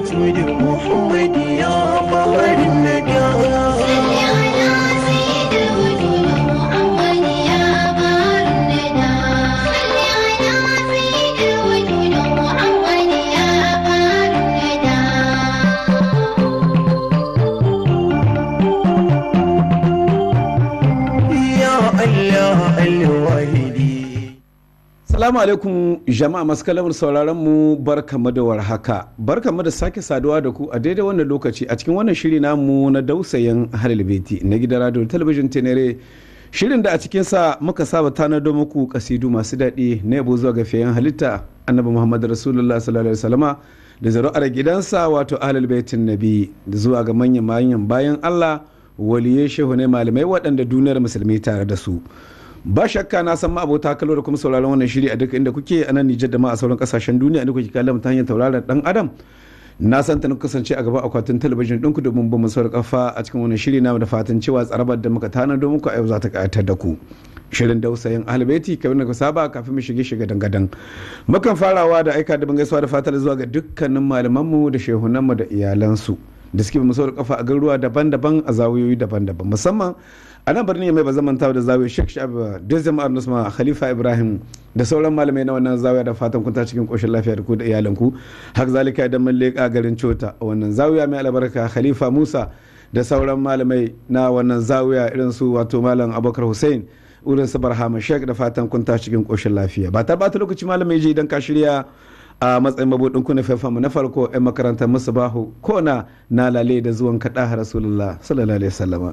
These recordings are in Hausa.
مولود محمد يا بحر النجاة يا الله الواحدي Salamu alaikum jama'a masu kalamar sauraron mu barkamu da warhaka. Barkamu da sake saduwa da ku a daidai wannan lokaci a cikin wannan shiri namu na dausayin halal beti na gidan radio da talabijin tenere. Shirin da a cikinsa muka saba tanado muku kasidu masu daɗi na yabo zuwa ga fiyayen halitta annabi Muhammad Rasulullah sallallahu alaihi wasallama da zaru'ar gidansa wato ahlul baitin nabi da zuwa ga manyan manyan bayan Allah waliyai shehu ne malamai waɗanda duniyar musulmi tare da su. ba shakka na san abota kallo da kuma sauraron wannan shiri a duk inda kuke a nan Nijar da ma a sauran kasashen duniya inda kuke kallon ta hanyar tauraron dan adam na san ta kasance a gaban akwatin talabijin ɗinku domin ba mu saurar kafa a cikin wannan shiri na da fatan cewa tsarabar da muka tanado muku a yau za ta ƙayatar da ku shirin dausayin ahalbeti kamar da ku saba kafin mu shige shiga dangadan mukan farawa da aika da gaisuwa da fatar zuwa ga dukkanin malamanmu da shehunanmu da iyalansu da suke mu saurar kafa a garuruwa daban-daban a zawiyoyi daban-daban musamman a nan birni mai ba zaman tawa da zawiya sheikh shab da jama'ar nusma khalifa ibrahim da sauran malamai na wannan zawiya da fatan kun ta cikin koshin lafiya da ku da iyalanku hak zalika idan mun leƙa garin cota a wannan zawiya mai albarka khalifa musa da sauran malamai na wannan zawiya irin su wato malam abubakar hussein wurin su barhama sheikh da fatan kun ta cikin koshin lafiya ba ta bata lokaci malamai je idan ka shirya a matsayin mabudin ku na mu na farko 'yan makarantar musu bahu ko na na lale da zuwan kaɗa rasulullah sallallahu alaihi wasallama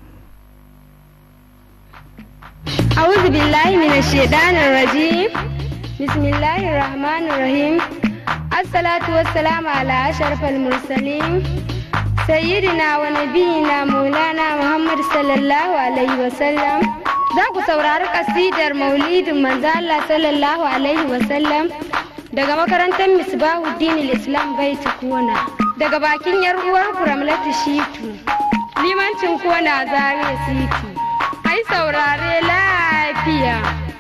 أعوذ بالله من الشيطان الرجيم بسم الله الرحمن الرحيم الصلاة والسلام على أشرف المرسلين سيدنا ونبينا مولانا محمد صلى الله عليه وسلم za ku saurari kasidar maulidin manzo Allah sallallahu alaihi wasallam daga makarantar misbahuddin islam baiti kona daga bakin yar uwar kuramlatu shitu limancin kona zare siti ai saurare lafiya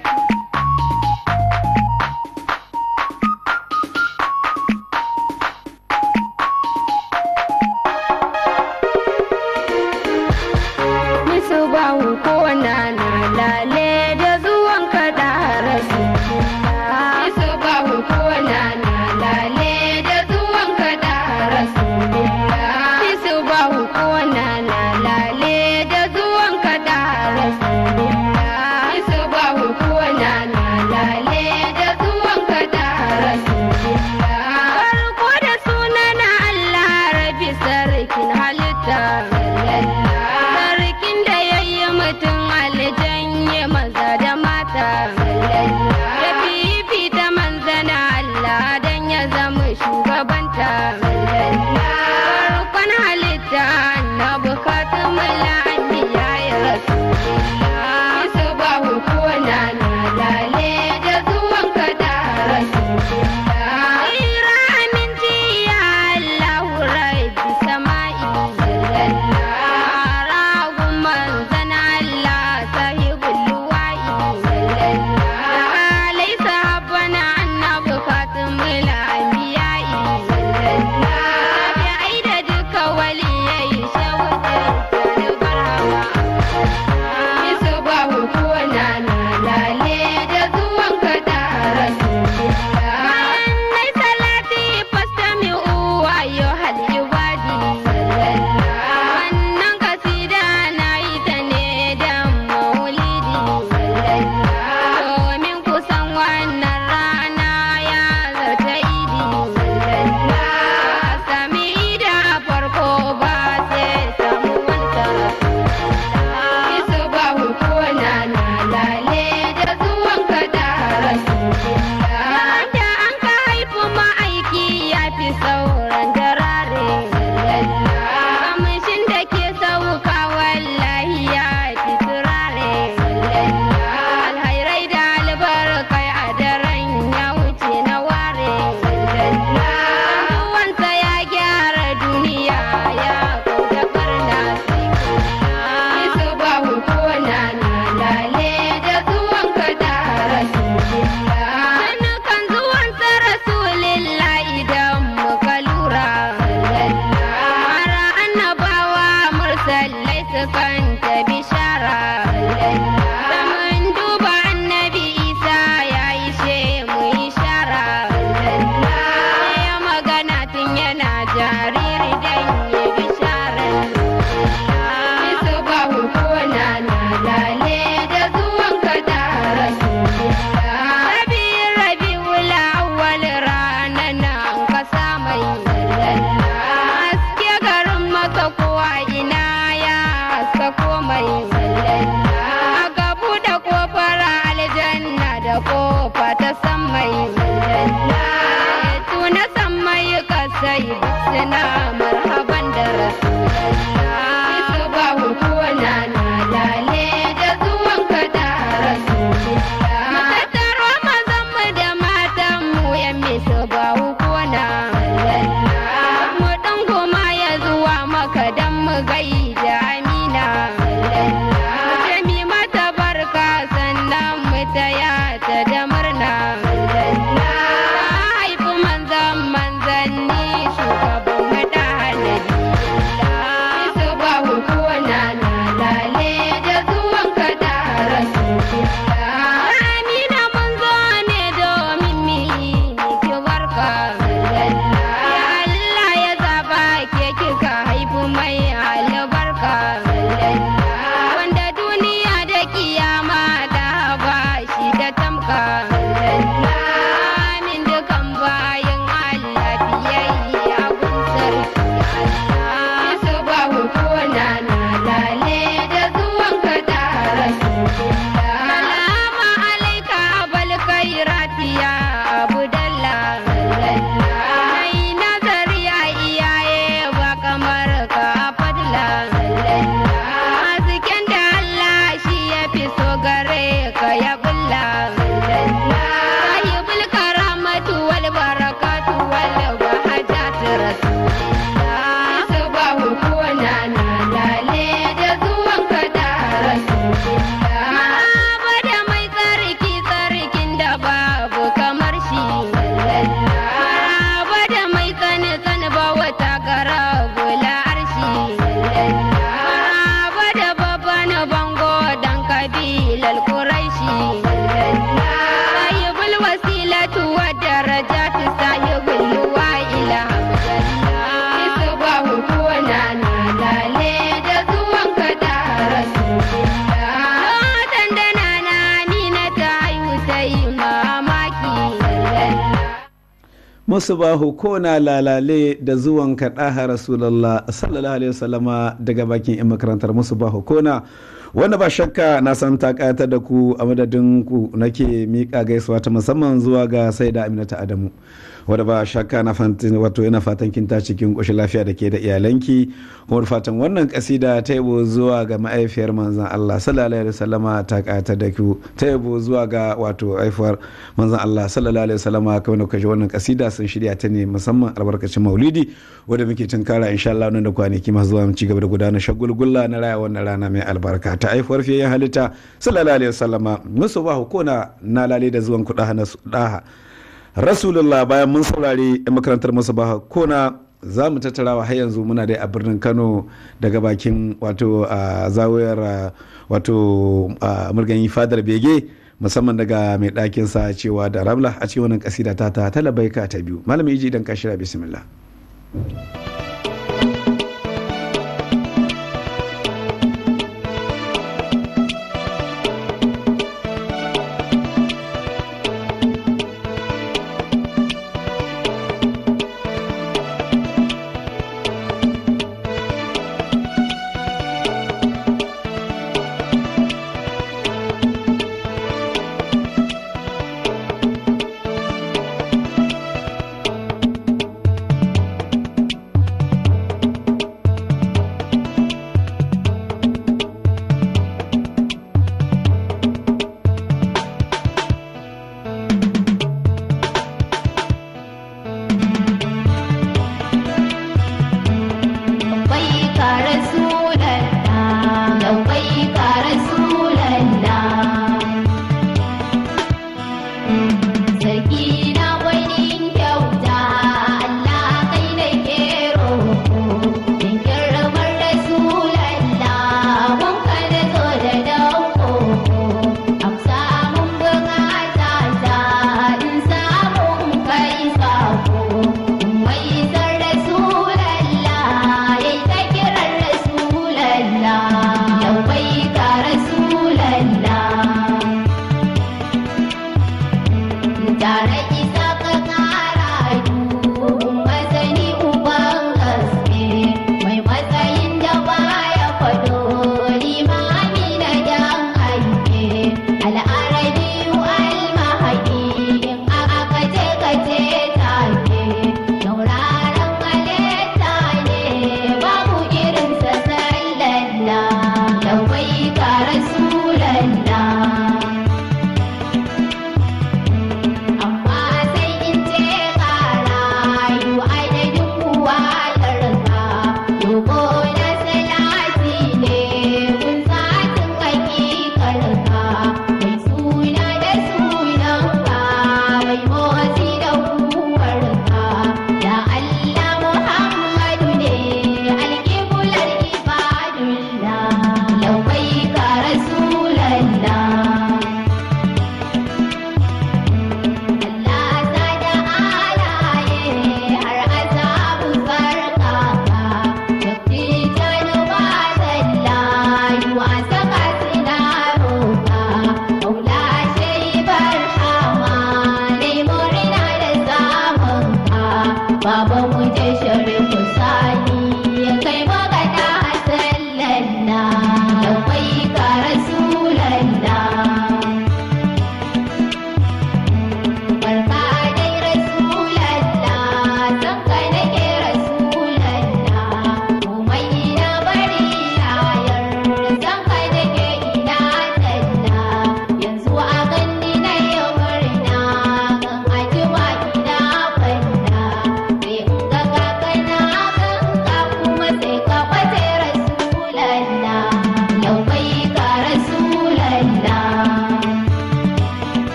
Nisu bahu kona na lale da zuwan kada rasu Nisu bahu kona na lale da zuwan kada rasu Nisu bahu kona na lale da zuwan kada rasu Nisu bahu kona na lale da zuwan kada rasu Farko da sunan Allah rabi sarkin halitta Sarkin da ya yi mutum aljan ya maza da mata Ya fifita manzana Allah don ya zama shugabanta Farkon halitta na bukatun mulani ya yi rasu Isu ba hukuna na lale da zuwan kada rasu Ira aminci ya Allah rabbi sama'i Ragun manzan Allah sahibul luwa'i Alai sahabbana annabi fatimul anbiya'i Tabi'ai da duka waliyai shawutar da barhama Isu ba hukuna na lale da zuwan kada rasu Nai salati fastami'u ayyuhal ibadi Wannan kasida na yi ta ne dan maulidi Domin kusan wannan rana ya zarta idi Sami da farko ba sai samu wanta Isu ba hukuna na lale da zuwan kada rasu Da an ka haifu ma'aiki ya fi sauran jarare Kamshin da ke sauka wallahi ya fi turare Alhairai da albarkai a daren ya wuce na ware Zuwansa ya gyara duniya ya kauda karna sai Isu ba hukuna na lale da zuwan kada rasu musu bahu ko na lalale da zuwan kaɗaha rasulallah sallallahu alaihi wasallama daga bakin 'yan makarantar musu bahu ko na wanda ba shakka na san ta ƙayatar da ku a madadin ku nake miƙa gaisuwa ta musamman zuwa ga sai da aminata adamu wadda ba shakka na fantin wato yana fatan kin ta cikin ƙoshin lafiya da ke da iyalanki kuma da fatan wannan kasida ta yabo zuwa ga ma'aifiyar manzan Allah sallallahu alaihi wasallama ta ƙayatar da ku ta yabo zuwa ga wato haifuwar manzan Allah sallallahu alaihi wasallama kamar da kuka ji wannan kasida sun shirya ta ne musamman albarkacin maulidi wadda muke tunkara insha Allah nan da kwanaki masu zuwa mu ci gaba da gudanar shagulgulla na raya wannan rana mai albarka ta haifuwar fiye halitta sallallahu alaihi wasallama musu ba hukuna na lale da zuwan kuɗa na daha rasulullah bayan mun saurari yan makarantar musu ba kona za mu tattarawa har yanzu muna dai a birnin kano daga bakin wato a zawayar wato murganyi fadar bege musamman daga mai ɗakin sa cewa da ramla a cikin wannan kasida ta ta talabaika ta biyu malami iji idan ka shirya bismillah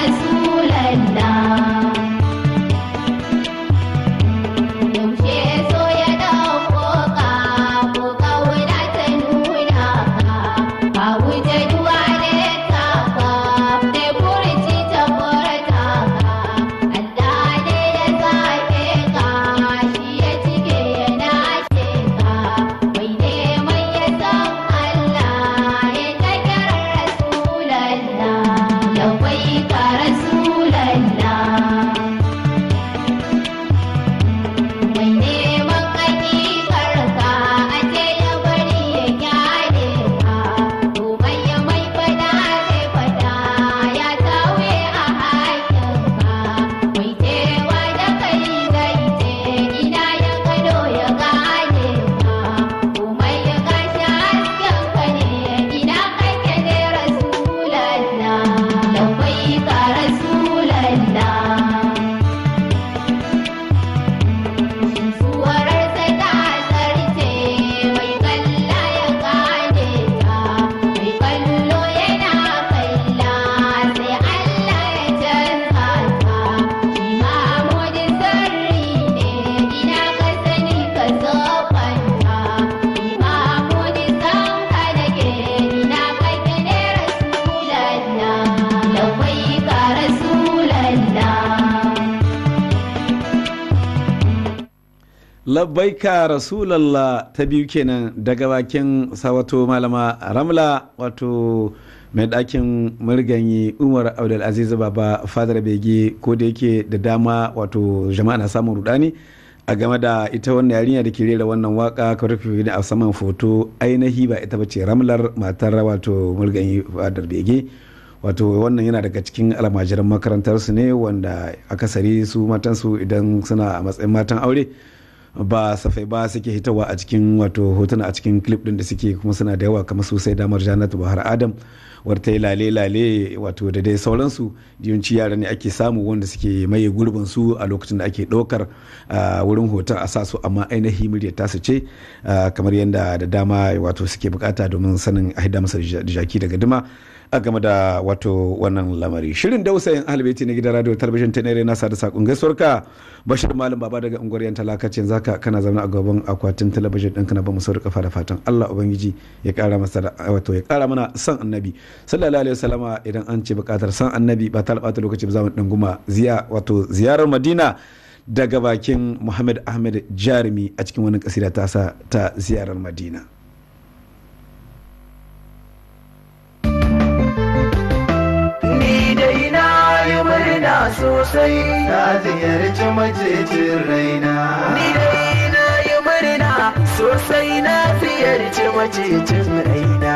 Yaushe so labbaika rasulallah ta biyu kenan daga bakin sawato malama ramla wato mai ɗakin murganyi umar abdulaziz baba fadar bege ko da yake da dama wato jama'a na samun rudani a game da ita wannan yarinya da ke rera wannan waka karfi ne a saman foto ainihi ba ita bace ramlar matar wato murganyi fadar bege wato wannan yana daga cikin almajiran makarantarsu ne wanda akasari su matansu idan suna a matsayin matan aure ba safai ba suke hitawa a cikin wato hotuna a cikin clip din da suke kuma suna da yawa kamar sosai damar janatu bahar adam wata yi lale-lale wato da dai sauransu yawanci yara ne ake samu wanda suke maye gurbin su a lokacin da ake ɗaukar wurin hoton a sa su amma ainihi muryar tasu ce kamar yadda da dama wato suke bukata domin sanin a hida masa jaki daga dima a game da wato wannan lamari shirin dausayin ahalbeti na gidan radio talabijin ta nere nasa da sakon gaisuwar ka bashir malam baba daga unguwar yan talakacin zaka kana zaune a gaban akwatin talabijin ɗinka na ba mu sauri kafa da fatan allah ubangiji ya kara masa wato ya kara mana san annabi sallallahu alaihi wasallama idan an ce bukatar san annabi ba ta bata lokaci ba za mu dinguma ziya wato ziyarar madina daga bakin muhammad ahmed jarumi a cikin wani kasida ta sa ta ziyarar madina sosai na ziyarci macecin raina ni dai na yi murna sosai na ziyarci macecin raina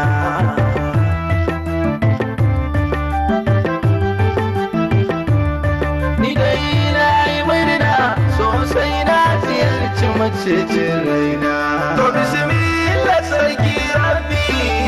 ni dai na yi murna sosai na ziyarci macecin raina to bismillah sarki rabbi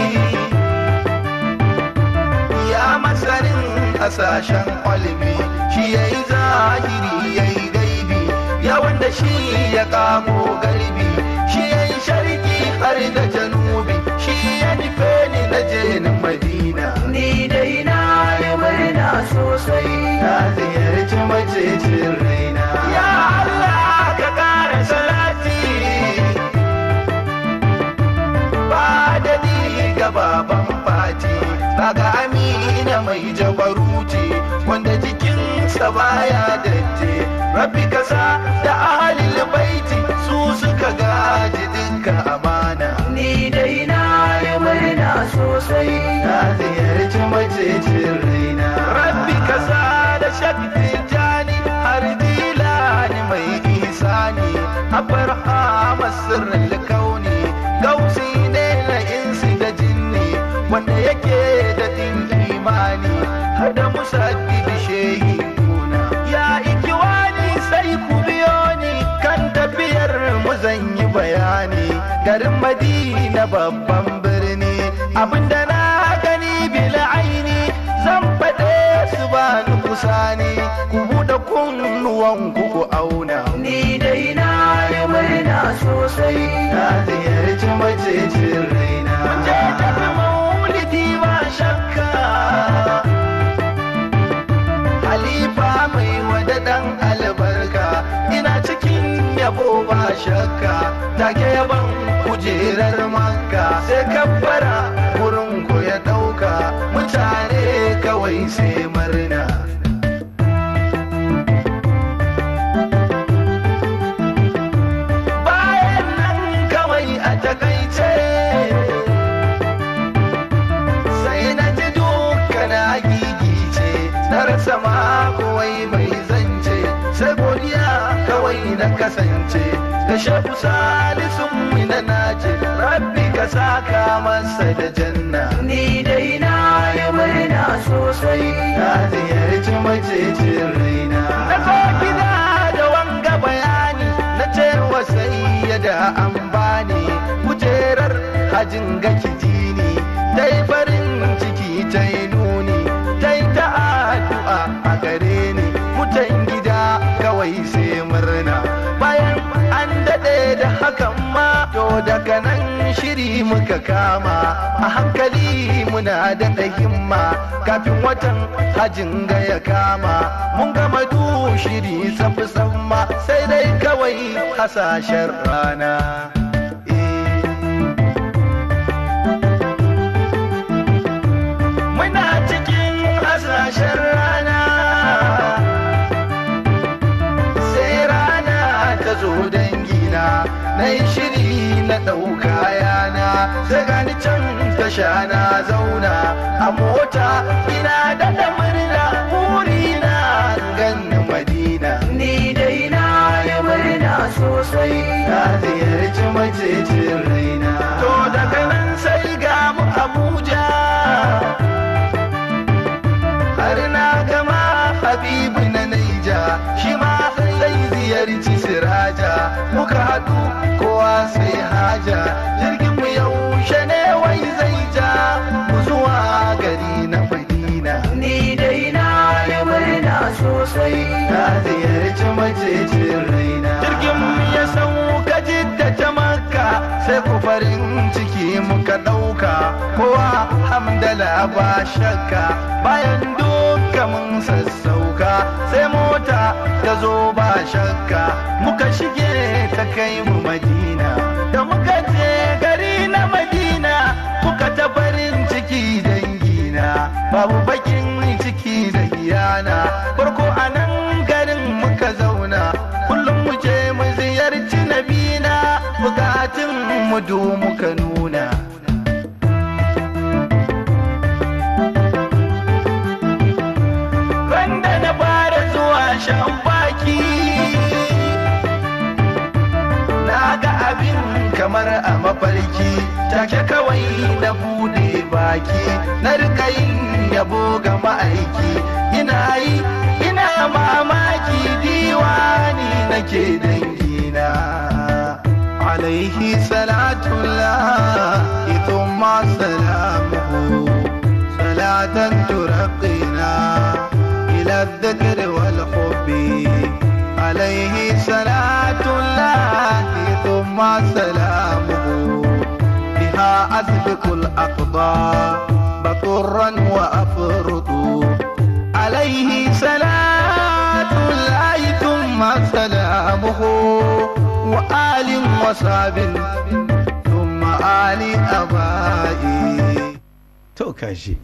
ya masarin hasashen kwalbi shi ya yi zahiri ya yi gaibi ya wanda shi ya kamo garbi shi ya yi sharki har da janubi shi ya nufe ni na je na madina ni dai na yi murna sosai na ziyarci macecin raina ya Allah ka kara salati ba da ni ga baban fati daga amina mai jabaruti wanda jikinsa baya datti rabbi kasa da ahalil baiti su suka gaji dinka amana ni dai na yi murna sosai na ziyarci macecin raina rabbi kasa da shakti jani har dilani mai isani abarhama sirrin kauni gausi ne na insi da jinni wanda yake da din imani har da musaddidi shehi kuna ya ikiwani sai ku biyo ni kan tafiyar mu zan yi bayani garin madina babban birni abinda na gani bil aini zan faɗe su ba ni kusa ne ku buɗe kunnuwan ku ku auna ni dai na yi murna sosai na ziyarci macecin raina mun je tafi maulidi ba shakka halifa mai wada dan albarka ina cikin yabo ba shakka take yaban kujerar makka sai kabbara wurin ku ya dauka mutane kawai sai murna bayan nan kawai a takaice sai na ji duka na gigice na rasa ma kawai mai zance sai godiya kawai na kasance da shafu salisun mina na ce rabbi ka saka masa da janna ni dai na yi murna sosai na ziyarci macecin raina na zo gida da wanga bayani na ce wa sai da an bani kujerar hajin gaki jini dai farin ciki ta yi nuni ta yi ta addu'a a gare ni mutan gida kawai sai murna bayan an daɗe da hakan ma to daga nan shiri muka kama a hankali muna daɗa himma kafin watan hajin ga ya kama mun gama du shiri safi samma sai dai kawai hasashen rana muna cikin hasashen rana sai rana ta zo da dangina na yi shiri na ɗauka yana sai gani can tasha na zauna a mota ina da da murna burina ganni madina ni dai na yi murna sosai na ziyarci macecin raina to daga nan sai ga mu abuja har na gama habibu na naija shi ma zai ziyarci siraja muka haɗu kowa sai haja jirgin mu yaushe ne wai zai ja mu zuwa gari na madina ni dai na yi murna sosai na ziyarci macecin raina jirgin mu ya sauka jidda ta makka sai ku farin ciki muka ɗauka kowa hamdala ba shakka bayan duka mun sassauka sai mota ta zo ba shakka muka shige ta kai mu madina da muka je gari na madina muka ta farin ciki dangina babu bakin ciki da iyana farko a nan garin muka zauna kullum mu je mu ziyarci nabina bukatun mu du muka nuna Randa na fara zuwa shan baki Na ga abin kamar a mafarki Take kawai na bude baki Na rika yin yabo ga ma'aiki Ina yi ina mamaki diwani nake dangina Alaihi salatullah Thumma salamuhu صلاة ترقينا إلى الذكر والحب عليه صلاة الله ثم سلامه بها أسبق الأقضاء بطرا وأفرط عليه صلاة الله ثم سلامه وآل وصاب ثم آل أبائي to kashi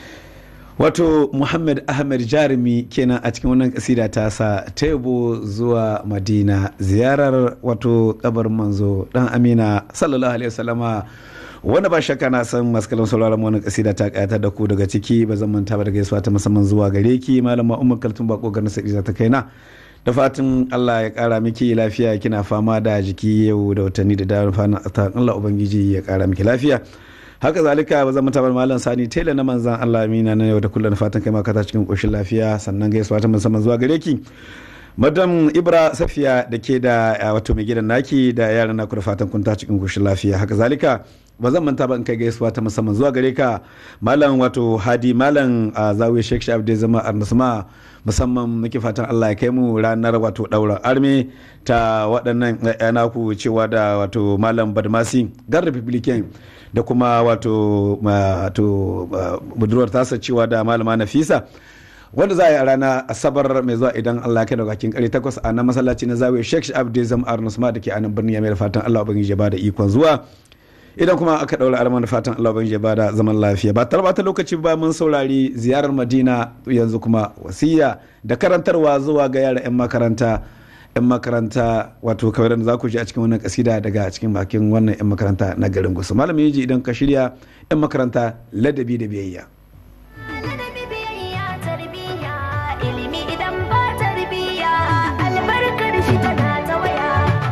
wato muhammad ahmed jarumi kenan a cikin wannan kasida ta sa ta yabo zuwa madina ziyarar wato kabar manzo dan amina sallallahu alaihi wasallama wanda ba shakka na san maskalan sauraron wannan kasida ta kayatar da ku daga ciki ba zan manta ba da gaisuwa ta musamman zuwa gare ki malama umar kaltun bako garin sadiza ta kaina da fatan Allah ya kara miki lafiya kina fama da jiki yau da watanni da daren fatan Allah ubangiji ya kara miki lafiya haka zalika ba zan mutabar malam sani tela na manzan Allah amina na yau da kullum fatan kai maka ta cikin koshin lafiya sannan gaisuwa ta musamman zuwa gare ki madam ibra safiya da ke da wato mai gidan naki da yaran naku da fatan kun ta cikin koshin lafiya haka zalika ba zan manta ba in kai gaisuwa ta musamman zuwa gare ka malam wato hadi malam a zawiya sheikh shaf da zama arnasma musamman muke fatan Allah ya kai mu ranar wato daura arme ta waɗannan naku cewa da wato malam badmasi gar republican da kuma wato budurwar tasa cewa da malama nafisa wanda za a yi a rana asabar mai zuwa idan Allah kai daga kare takwas a nan masallaci na zawiya Sheikh Abdul Zam Arnusma da ke a nan birnin Yamai da fatan Allah ubangiji ya bada ikon zuwa idan kuma aka daura arma da fatan Allah ubangiji ya bada zaman lafiya ba tarba ta lokaci ba mun saurari ziyarar Madina yanzu kuma wasiya da karantarwa zuwa ga yara 'yan makaranta 'yan makaranta wato kawai da za ku ji a cikin wannan kasida daga cikin bakin wannan 'yan makaranta na garin gusu malam yaji idan ka shirya 'yan makaranta ladabi da biyayya Ladabi biyayya tarbiyya ilimi idan ba tarbiyya albarkar shi tana ta waya.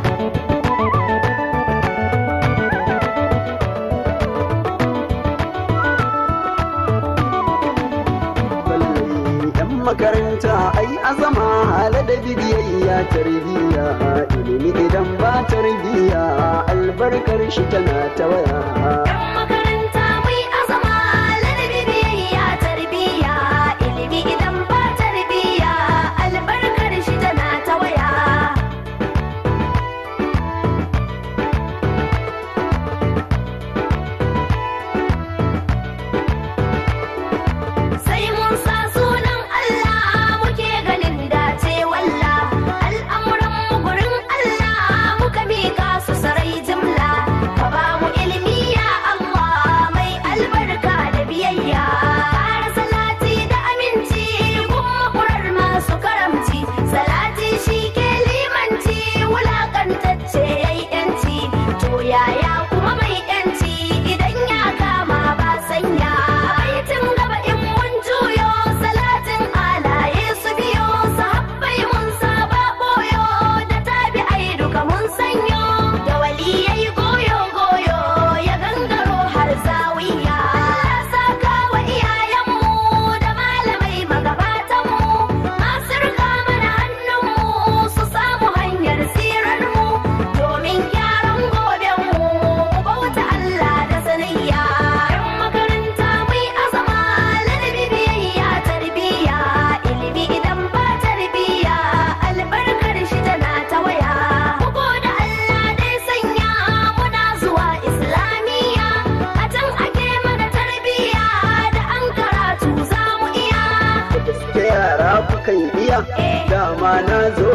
yan makaranta ai azama ladabi biyayya tarbiyya ilimi idan ba tarbiyya albarkar shi tana ta waya Yan makaranta mai azama ladabi biyayya tarbiyya ilimi idan ba tarbiyya albarkar shi tana ta waya. Sai mun sa sunan Allah muke ganin dace walla al'amuran mu gurin Allah muka mika su sarai jimla ka ba mu ilimi ya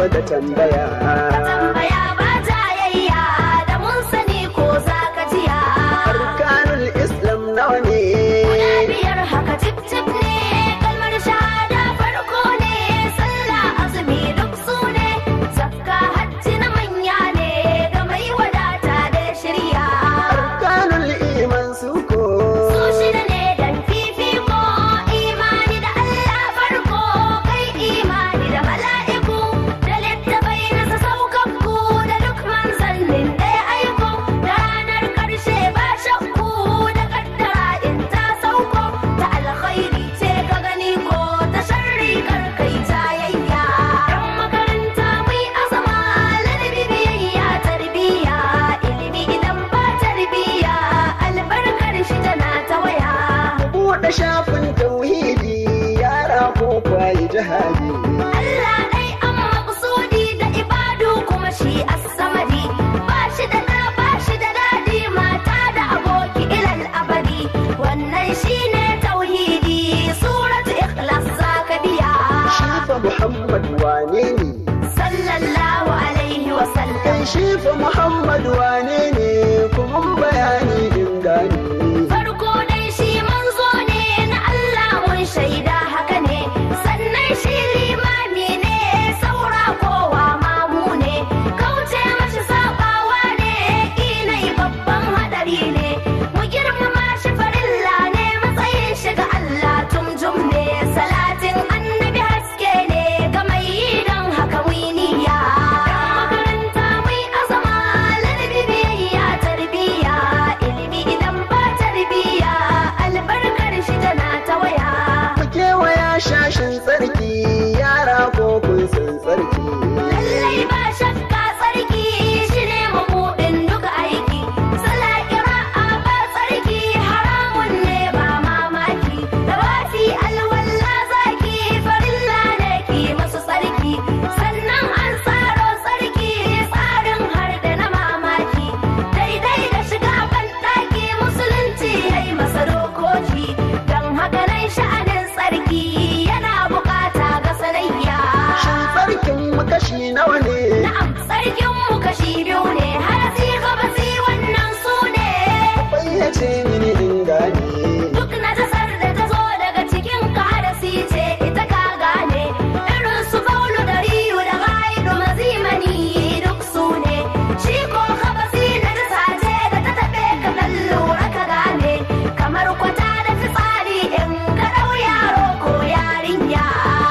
da tambaya tambaya ba jayayya da mun sani ko za ka jiya arkanul islam nawa ne guda biyar haka cip cip ne kalmar shahada farko ne sallah azumi duk su ne zakka hajji na manya ne ga mai wadata da shirya arkanul iman suko su shida ne dan fifiko imani da Allah farko kai imani da mala'iku da littafai na saukakku da duk manzannin da ya aiko da ranar karshe ba shakku da kaddara in ta sauko ta alkhairi ce ka gani ko ta sharri kar kai jayayya yan makaranta mai azama ladabi biyayya tarbiyya ilimi idan ba tarbiyya albarkar shi tana ta waya buɗe shafin tauhidi yara ko kwaye jihadi Allah dai an maƙsudi da ibadu kuma shi as-samadi ba shi da da ba shi da dadi mata da aboki ilal abadi wannan shine tauhidi suratu ikhlas zaka biya shifa muhammad wane ne sallallahu alaihi wa sallam kai shifa muhammad wane ne kuma bayani in gane farko dai shi manzo ne na Allah mun shaida haka ne sannan shi limami ne saura kowa mamu ne kauce mashi sabawa ne inai babban hadari ne mu girmama shi farilla ne matsayin shi ga Allah tumjum ne salatin annabi haske ne ga mai yi don haka winiya makaranta mai azama ladabi biyayya tarbiyya ilimi idan ba tarbiyya albarkar shi tana ta waya mu kewaya shashin tsarki yara ko kun san tsarki lallai ba shakka tsarki shi ne mabuɗin duka aiki sala ƙira'a ba tsarki haramun ne ba mamaki da wafi alwalla zaki farilla ne ki masu tsarki sannan an tsaro tsarki tsarin har da na mamaki daidai da shiga ban ɗaki musulunci ya yi masa dokoki don haka nan sha'anin tsarki yana bukata ga sanayya shin tsarkin mu kashi nawa ne Na'am, sarkin mu kashi biyu ne, harasi gabasi wannan su ne. fayyace mini in gane Duk najasar da ta zo daga cikin ka harasi ce ita ka gane. Irin su faulu da riyu da gaidu mazimani duk su ne. Shi ko gabasi najasa ce da ta taɓe ka dan lura ka gane. Kamar kwata da fitsari in ka ɗau yaro ko yarinya.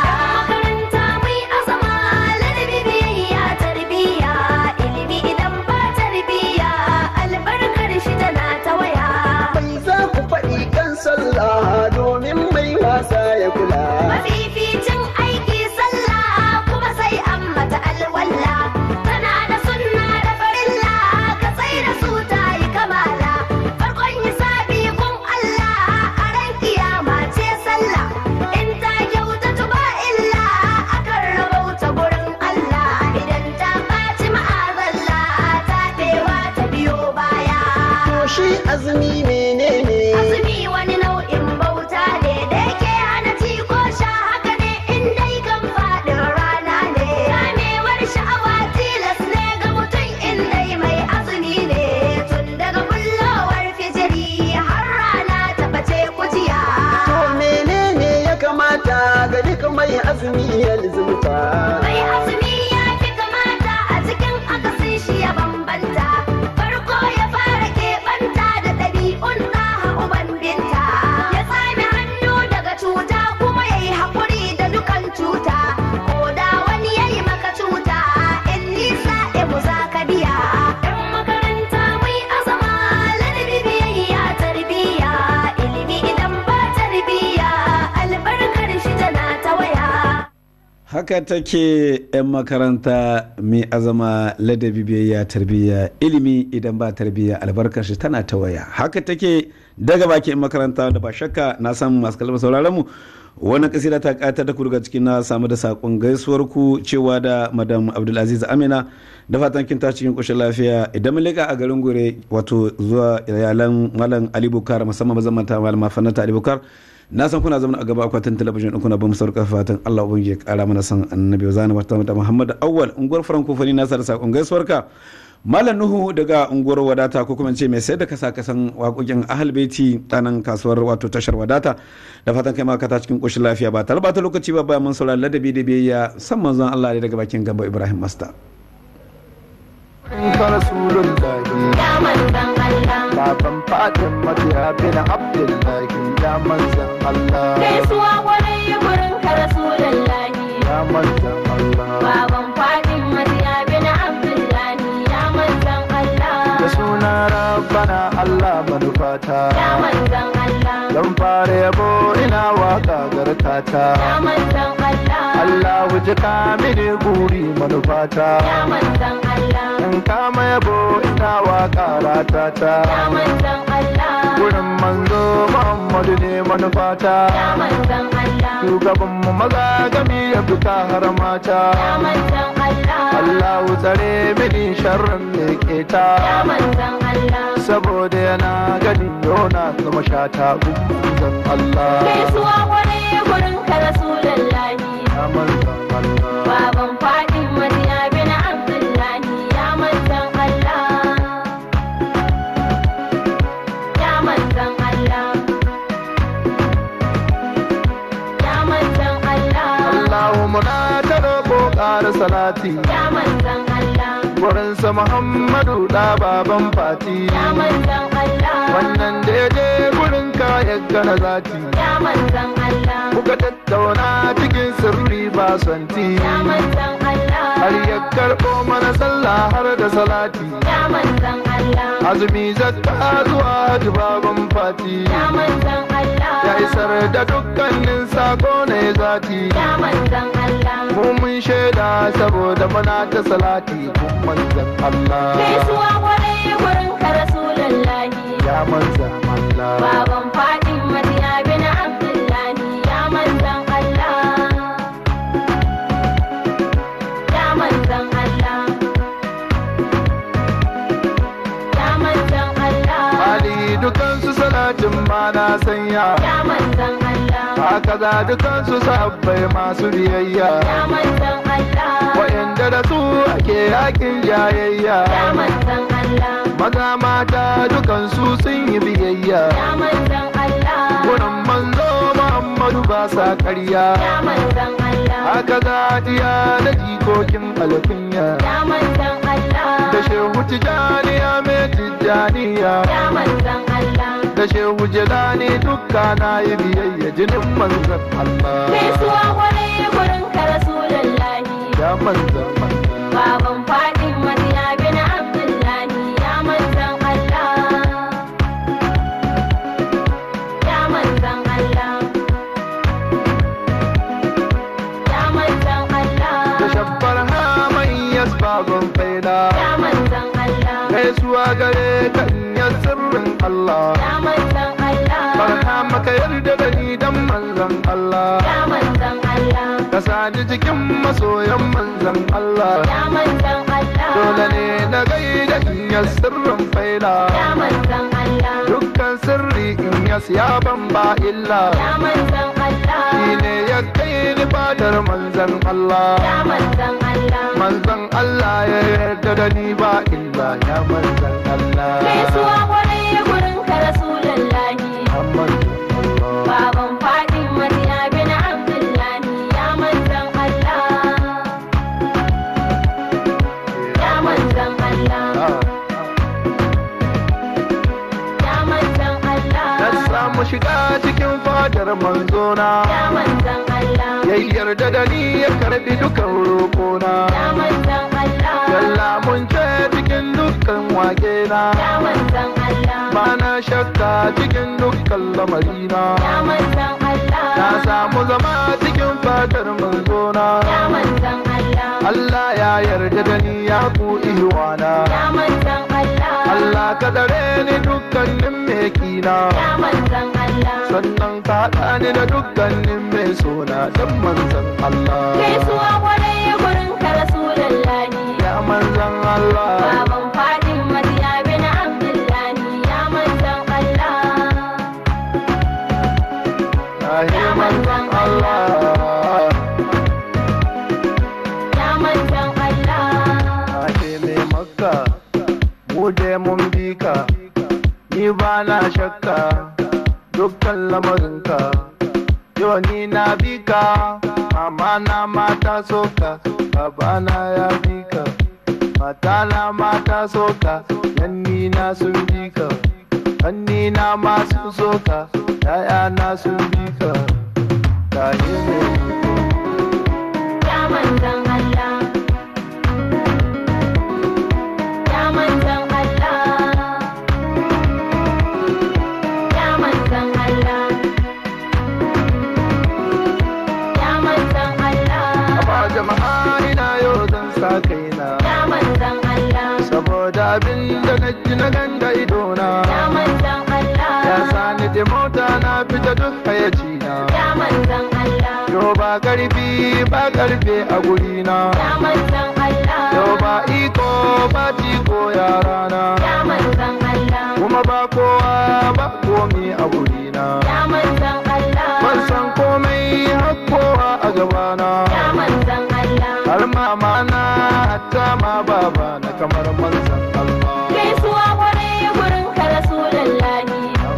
Yan makaranta mai azama ladabi biyayya tarbiyya ilimi idan ba tarbiyya albarkar shi tana ta waya. bai za ku faɗi kan sallah domin mai wasa ya kula Mafificin aiki sallah kuma sai an mata alwalla tana da sunna da farilla ka sai da su ta yi kamala farkon hisabi kun Allah a ran kiyama ce sallah in ta kyautatu ba illa akan rabauta gurin Allah idan ta ɓaci ma'azalla ta ɗewa ta biyo baya. to shi azumi menene Azumi wani nau'in bauta ne da yake hana ci ko sha haka ne in dai kan faɗin rana ne. Kamewar sha'awa tilas ne ga mutum in dai mai azumi ne. Tun daga bullowar fijiri har rana ta bace kujiya. to menene ya kamata ga duk mai azumi ya lizumta Mai azumi ya fi kamata a cikin akasin shi ya bambanta. Farko ya fara keɓanta da ɗabi'un ɗaha uban binta. Ya tsami hannu daga cuta kuma ya yi haƙuri da dukan cuta. Ko da wani ya yi maka cuta, in nisa mu za ka biya. ‘Yan makaranta mai azama ladabi biyayya tarbiyya. Ilimi idan ba tarbiyya, albarkar shi tana ta waya. haka take 'yan makaranta mai azama ladabi biyayya tarbiyya ilimi idan ba tarbiyya albarkar shi tana ta waya haka take daga baki 'yan makaranta da ba shakka na san masu kalmar sauraron mu wannan kasida ta kata da ku daga cikin na samu da sakon gaisuwar ku cewa da madam abdulaziz amina da fatan kin ta cikin koshin lafiya idan mun leka a garin gure wato zuwa iyalan malam ali bukar musamman mazamanta malama fannata ali bukar na san kuna zama a gaba akwatin talabijin ɗin kuna ba mu sauka fatan Allah ubangiji ya kara mana san annabi zani wata mata Muhammad Awwal unguwar Frankofoni na sa da sakon gaisuwarka Malam Nuhu daga unguwar wadata ko kuma ce mai sayar da kasa kasan waƙoƙin ahal beti tanan kasuwar wato tashar wadata da fatan kai maka ta cikin ƙoshin lafiya ba tare ba ta lokaci ba bayan mun saurari ladabi da biyayya san manzon Allah ne daga bakin gamba Ibrahim Masta. in ka rasulullahi ya manzan Allah baban fadin matiya bin abdullahi ya manzan Allah gaisuwa gwarai gurin ka rasulallahi ya manzan Allah baban fadin matiya bin abdullahi ya manzan da Allah suna rabbana Allah manufata ya manzan Allah zan fara yabo ina waka garkata ya manzan Allah Allah wuce ka mini guri manufata ya manzan Allah in kama yabo ina waka ratata ya manzan Allah gurin manzo Muhammadu ne manufata ya manzan Allah shugaban mu maza gami ya fita har mata ya manzan Allah Allah tsare mini sharrin da keta ya manzan Allah saboda yana gani yona zama shata zan Allah gaisuwa gwarai gurin ka rasulallahi ya manzan Allah Baban faɗin Madiya bin Abdullahi ya manzan Allah. Ya manzan Allah. Ya manzan Allah. Allahumma na ta roƙo ƙara salati Ya manzan Allah. wurinsa Muhammadu da baban fati Ya manzan Allah. wannan da ya je gurin ka ya gana zati Ya manzan Allah. kuka tattauna cikin sirri ba santi Ya manzan Allah. har ya karɓo mana sallah har da salati Ya manzan Allah. azumi zakka zuwa hajji baban fati Ya manzan Allah. ya isar da dukkanin sako ne zati Ya manzan Allah. mu mun shaida saboda muna ta salati kun manzan Allah Gaisuwa kwarai gurin ka Rasulullahi. ya manzan Allah Baban Fatin Madiya bin Abdullahi ya manzan Allah. Ya manzan Allah. Ya manzan Allah. Ali dukansu salatin ma na sanya Ya manzan Allah. haka za dukansu sabbai masu biyayya Ya manzan Allah. wa'yanda da su ake yakin jayayya Ya manzan Allah. maza mata dukansu sun yi biyayya Ya manzan Allah. Wurin manzo Muhammadu ba sa ƙarya Ya manzan Allah. haka za diya da jikokin alkunya Ya manzan Allah. da shehu tijaniya mai tijaniya Ya manzan Allah. da shehu jelani dukka na yi biyayya jinin manzan Allah Gaisuwa kwarai gurin ka Rasulullahi. ya manzan Allah Baban Fatin Madiya bin Abdullahi ya manzan Allah. Ya manzan Allah. Ya manzan Allah. da shabbar hamai yasbagon faida Ya manzan Allah. gaisuwa gare kan ya sirrin Allah Ya manzan Allah. barka maka yarda da ni dan manzan Allah Ya manzan Allah. ka sani cikin masoyan manzan Allah Ya manzan Allah. dole ne na gaida in ya sirrin faida Ya manzan Allah. dukkan sirri in ya siya ban ba illa Ya manzan Allah. shi ne ya kai ni fadar manzan Allah Ya manzan Allah. manzan Allah ya yarda da ni ba illa ya manzan Allah Gaisuwa kwarai gurin ka Rasulullahi. ya manzan Allah Baban Fatin Madiya bin Abdullahi ya manzan Allah. Ya manzan Allah. Ah. Ya manzan na Allah. samu shiga cikin fadar manzona Ya manzan Allah. ya yarda da ni ya karbi dukan roƙona Ya manzan Allah. Yalla mun ce cikin dukkan wake na Ya manzan Allah. ba na shakka cikin dukkan lamarina Ya manzan Allah. na samu zama cikin fadar manzona Ya manzan Allah. Allah ya yarda da ni ya ku ihwana Ya manzan Allah. Allah ka dare ni dukkanin mai kina Ya manzan Allah. sannan ka haɗa ni da dukkanin mai sona dan manzan Allah Gaisuwa kwarai gurin ka Rasulullahi. ya manzan Allah Baban Fatin Madiya bin Abdullahi ya manzan Allah. mu je mun bi ka ni ba na shakka dukkan lamarinka yau ni na bi ka mama na mata soka baba na ya bi ka mata na mata soka yanni na sun bi ka hanni na ma sun soka yaya na sun bi ka ta yi ne Ya manzan Allah Ya manzan Allah Ya manzan Allah Ya manzan Allah ba jama'a ina yau zan sa kaina Ya manzan Allah saboda abin da na ji na ganda idona Ya manzan ya Allah sani da mota na fita duk hayacina Ya manzan Allah yau ba karfi ba karfe a gurina Ya manzan yau Allah ba iko ba tiko yarana Ya manzan Allah kuma ba kowa ba komi a gurina Ya manzan ban san Allah komai har kowa a gabana Ya manzan Allah har mama na hatta ma baba na kamar manzan Allah Gaisuwa kwarai gurin ka Rasulullahi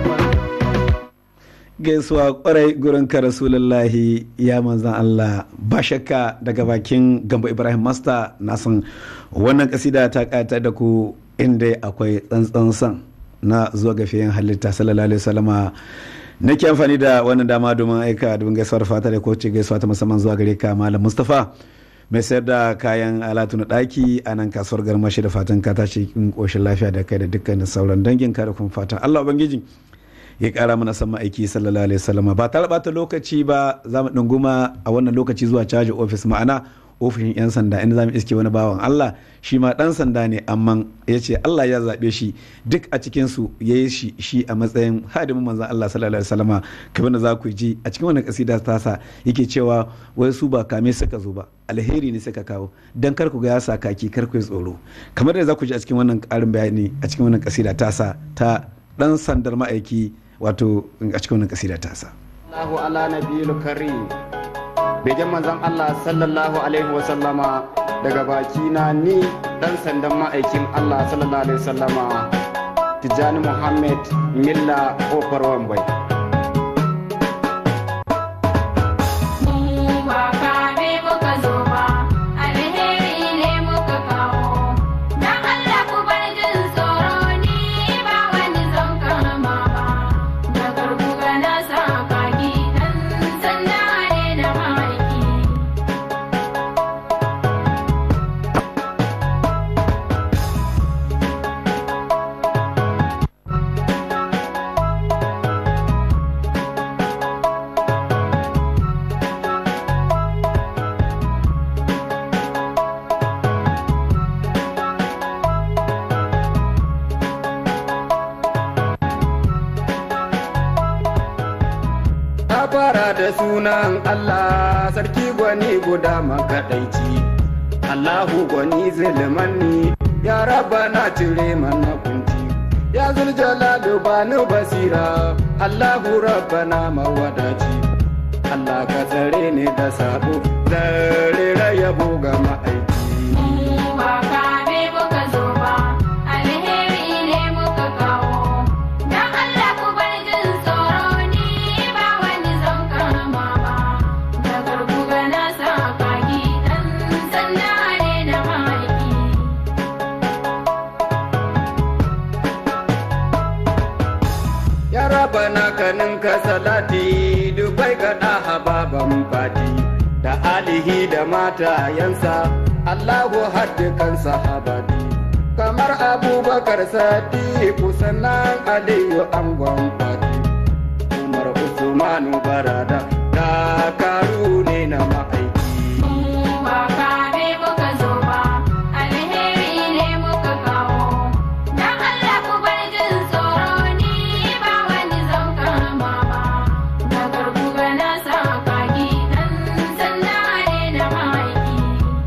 gaisuwa kwarai gurin ka rasulullahi ya manzan Allah ba shakka daga bakin gamba ibrahim master na san wannan kasida ta kata da ku inda akwai tsantsan san na zuwa ga fiyen halitta sallallahu alaihi wasallama nake amfani da wannan dama domin aika domin gaisuwar fata da kowace gaisuwa ta musamman zuwa gare ka malam mustafa mai sayar da kayan alatu na ɗaki a nan kasuwar garmashi da fatan ka tashi cikin ƙoshin lafiya da kai da dukkanin sauran dangin ka da kuma fatan allah ubangiji ya kara mana san ma'aiki sallallahu alaihi wasallama ba tare bata lokaci ba za mu ɗunguma a wannan lokaci zuwa caji ofis ma'ana ofishin 'yan sanda inda za mu iske wani bawan Allah shi ma ɗan sanda ne amma ya ce Allah ya zaɓe shi duk a cikinsu ya yi shi shi a matsayin hadimin manzan Allah sallallahu alaihi wasallama kamar da za ku ji a cikin wannan kasida tasa yake cewa wai su ba kame suka zo ba alheri ne suka kawo dan kar ku ga ya sa kaki kar ku yi tsoro kamar da za ku ji a cikin wannan ƙarin bayani a cikin wannan kasida tasa ta ɗan sandar ma'aiki wato a cikin wannan kasida tasa Allahu ala nabiyil karim begen manzon Allah sallallahu alaihi wa sallama daga baki na ni dan sandan ma'aikin Allah sallallahu alaihi wa sallama Tijjani Muhammad Milla Kofar Wambai Mu ba kame muka zo ba, alheri ne muka kawo. Dan Allah ku bar jin tsoro ni ba wani zan kama ba. Da garkuga na sa kaki dan sanda ne na mahaiki. Ta fara da sunan Allah sarki gwani guda makaɗaici. Allahu gwani zulmanni ya raba na cire mana kunci. Ya zuljalalu bani basira Allahu rabbana mawadaci. Allah ka tsare ni da sabo zare rayabo ga ma'aiki. Mu ba kame muka zo ba, alheri ne muka kawo. Dan Allah ku bar jin tsoro ni ba wani zan kama ba. Da garkuga na sa kaki dan sanda ne na mahaiki. Ya raba na kanin ka salati dubai ga ɗaha baban fati da alihi da matayensa Allahu haddukan sahabati kamar abubakar sadiku sannan aliyu angon fati Umar Usmanu barada dakaru ne na ma'aiki Mu ba kame muka zo ba, alheri ne muka kawo. Dan Allah ku bar jin tsoro ni ba wani zan kama ba. Da garkuga na sa kaki dan sanda ne na mahaiki.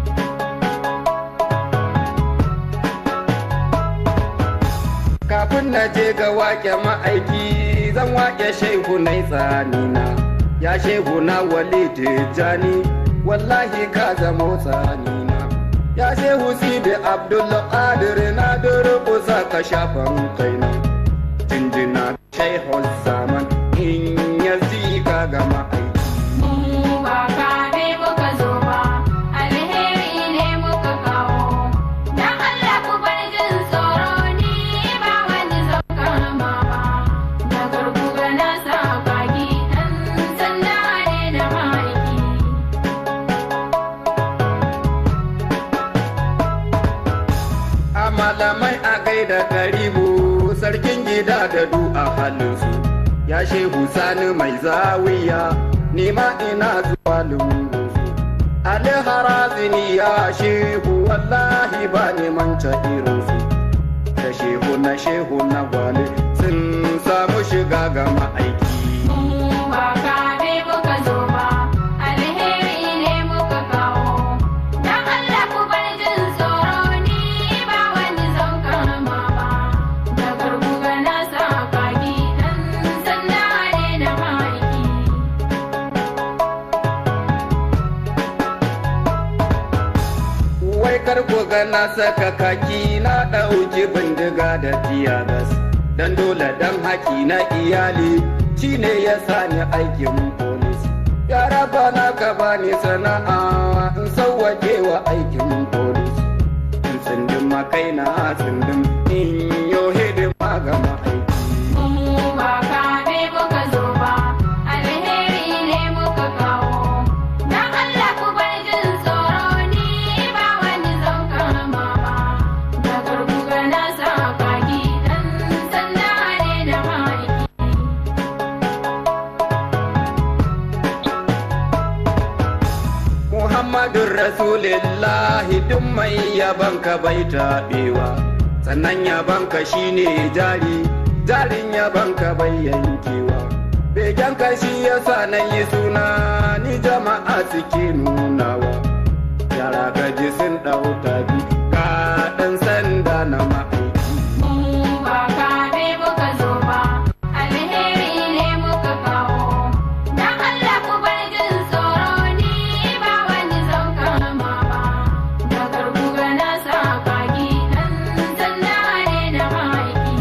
kafin na je ga wake ma'aiki zan wake shehu na tsanina ya shehu na wali tijjani wallahi ka zamo tsanina ya shehu sidi abdullah qadir na durƙusa ka shafan kaina jinjina shaihu zaman in ya ka gama aiki Mu ba kame muka zo ba, alheri ne muka kawo. Dan Allah ku bar jin tsoro ni ba wani zan kama ba. Da garkuga na sa kaki ɗan sanda ne da mahaiki. a malamai a gaida karibu sarkin gida da du a halinsu ya shehu sani mai zawiya nima ina zuwa lungunsu ali harazini ya shehu wallahi ba neman ta irinsu da shehu na shehu na gwale sun samu shiga ga ma'aiki Mu ba kame muka zo ba, alheri ne muka kawo. Dan Allah ku bar jin tsoro ni ba wani zan kama ba. Da garkuga na sa kaki ɗan sanda ne da mahaiki. wai kar ku ga na saka kaki na ɗauki bindiga da tiyagas dan dole dan haki na iyali shine ya sani aikin polis ya raba na ka bani sana'a in sauwake wa aikin polis in tsindin makai na tsindin in yo hidima ga ma'aiki Mu ba kame muka zo ba, alheri ne muka kawo. Dan Allah ku bar jin tsoro ni ba wani zan kama ba. Da garkuga na sa kaki ɗan sanda ne da mahaiki. Muhammadun Rasulillahi duk mai yabanka bai taɓewa, sannan yabanka shine jari, jarin yabanka bai yankewa. Begenka shi yasa na yi suna ni jama'a suke nunawa. Yara gaji sun ɗau tabi, ka ɗan sanda na ma'aiki. Mu ba kame muka zo ba, alheri ne muka kawo. Dan Allah ku bar jin tsoro ni ba wani zan kama ba. Da garkuga na sa kaki ɗan sanda ne da mahaiki.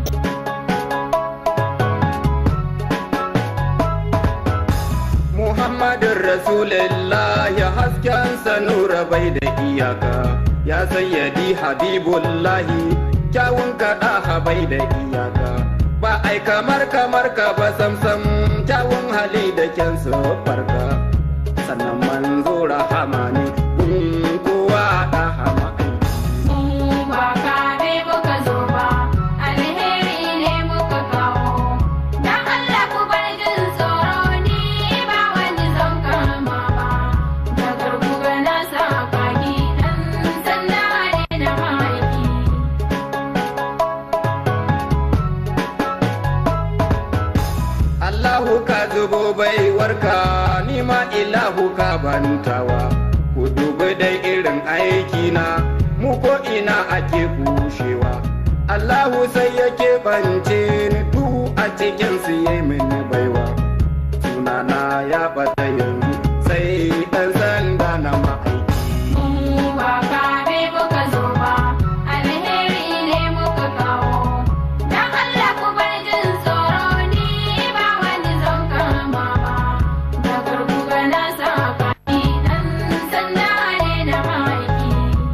Muhammadun Rasulullah ya hasken nura bai da iyaka ya sayyadi Habibullahi kyawun kaɗa bai da iyaka ba ai kamar kamar ka ba samsam kyawun hali da kyan farka sannan manzo rahama ne gun kowa da hama Mu ba kame muka zo ba, alheri ne muka kawo. Dan Allah ku bar jin tsoro ni ba wani zan kama ba. Da garkuga na sa kaki ɗan sanda ne da mahaiki. Allahu ka zubo baiwarka ni ma ilahu ka bantawa ku dubi dai irin aikina mu ko ina ake kushewa Allahu sai yake bance ni du a cikin su yayi mini baiwa sunana ya bata yanzu sai dan sanda na ma'aiki Mu ba kame muka zo ba, alheri ne muka kawo. Dan Allah ku bar jin tsoro ni ba wani zan kama ba. Da garkuga na sa kaki ɗan sanda ne da mahaiki.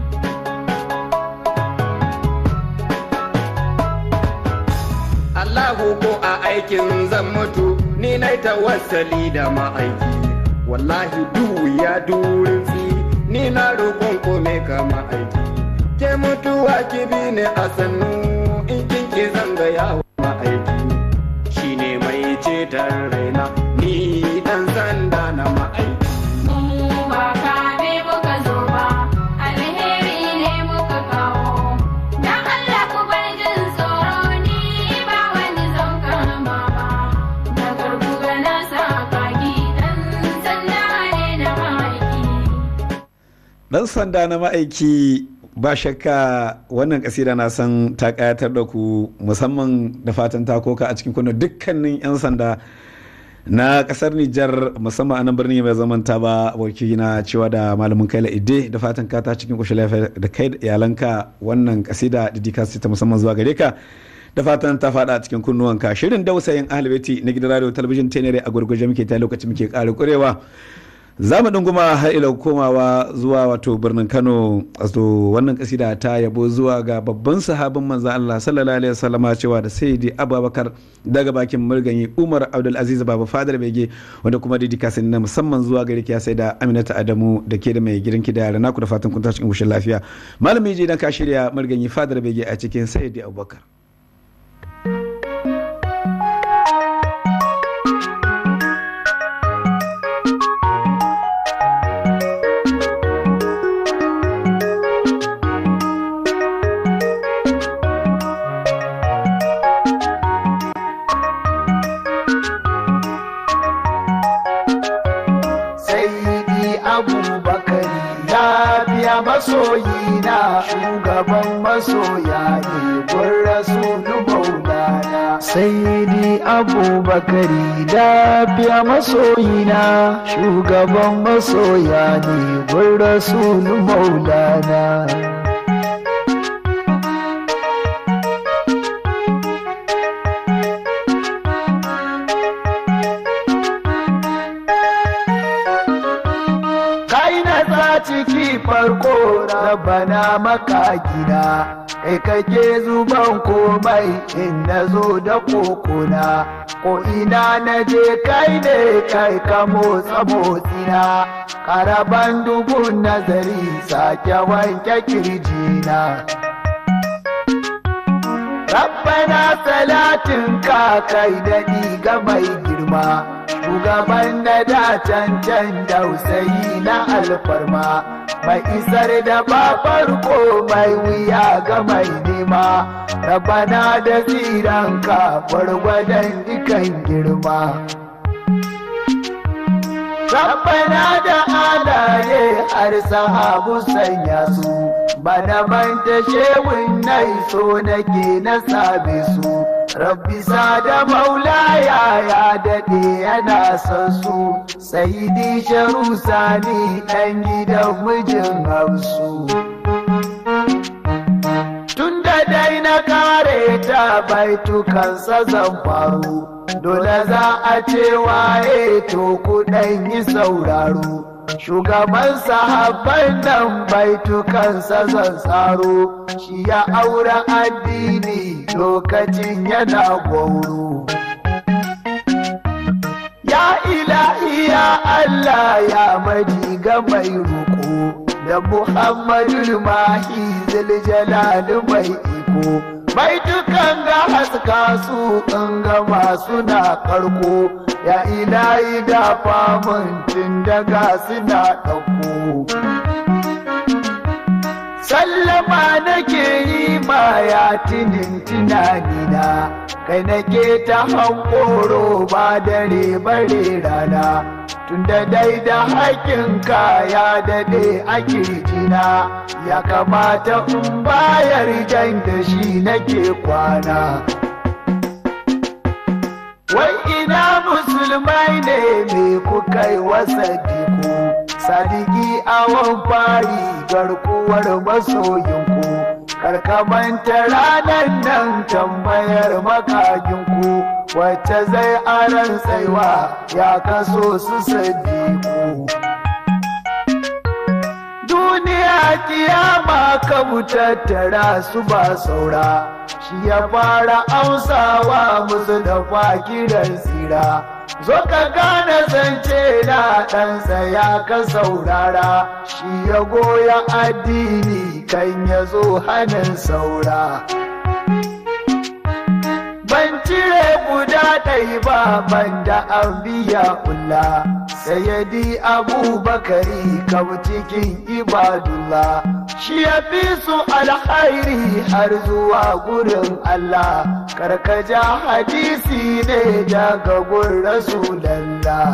Allahu ko a aikin zan mutu ni na tawassali da ma'aiki wallahi duhu ya durinsi ni na roƙon kome ka ma'aiki ke mutuwa ki bi ni a sannu in kin ki zanga yawo ma'aiki shine mai ceton raina ni dan sanda na ma'aiki Mu ba kame muka zo ba, alheri ne muka kawo. Dan Allah ku bar jin tsoro ni ba wani zan kama ba. Da garkuga na sa kaki ɗan sanda ne da mahaiki. dan sanda na ma'aiki ba shakka wannan kasida na san ta kayatar da ku musamman da fatan ta koka a cikin kuna dukkanin 'yan sanda na kasar Nijar musamman a nan birnin mai zaman ta ba aboki na cewa da malamin kaila ide da fatan ka ta cikin kushe lafiya da kai da iyalanka wannan kasida didika ta musamman zuwa gare ka da fatan ta fada a cikin kunnuwanka shirin dausayin ahalbeti na gidan radio talabijin tenere a gurguje muke ta lokacin muke ƙara kurewa za mu dunguma har ila komawa zuwa wato birnin kano wato wannan kasida ta yabo zuwa ga babban sahabin manzan allah sallallahu alaihi wasallama cewa da sayyidi abubakar daga bakin murganyi umar abdulaziz baba fadar bege wanda kuma didi kasani na musamman zuwa gari kiya sai da aminata adamu da ke da mai gidan ki da yara naku da fatan kun tashi cikin koshin lafiya malami je idan ka shirya murganyi fadar bege a cikin sayyidi abubakar Sayyidi Abubakari ya biya masoyina shugaban masoya ne gun rasulu maulana. Sayyidi Abubakari da biya masoyina shugaban masoya ne gun rasulu maulana. kai na sa ciki farko rabana maka gida kai kake zuban komai in na zo da kokona ko ina na je kai ne kai ka motsa motsina karaban dubun nazari sake wanke kirjina Rabbana salatin ka kai daɗi ga mai girma, shugaban na da cancan dausayi na alfarma, mai isar da ba farko mai wuya ga mai nema, Rabbana da tsiranka gwargwadon dukan girma. Rabbana da alaye har sahabu sanya su, bana manta shewin nai so nake na sabe su. Rabbi da maulaya ya daɗe yana son su, Saidi sharu sani ɗan gidan mijin hausu. Tun da dai na kare ta baitukansa zan faru. dole za a ce waye to kuɗan yi sauraro shugaban sahabban nan baitukansa zan tsaro shi ya aure addini lokacin yana gwauro ya ilahi ya Allah ya maji ga mai roƙo da Muhammadu mahi ziljalali mai iko mai dukan ga haska su in gama suna karko ya ilahi da famun tun daga suna ɗauko sallama nake yi ma ya tinin tunanina kai nake ta hankoro ba dare bare rana tunda dai da haƙinka ya daɗe a kirjina ya kamata in bayar jan da shi nake kwana wai ina musulmai ne me kuka yi wasa diku sadiki awon fari garkuwar masoyinku karkamanta ranar nan tambayar makaginku wacce zai aran tsaiwa ya kaso su sadiku duniya kiyama ka tattara su ba saura shi ya fara amsawa musu da kiran tsira zo ka gane zance na ɗansa ya ka saurara shi ya goya addini kan ya zo hannun saura ban cire guda ɗai ba ban da an biya kula sayyadi abubakari kam cikin ibadullah shi ya fi su alhairi har zuwa gurin Allah karkaja hadisi ne daga gun rasulallah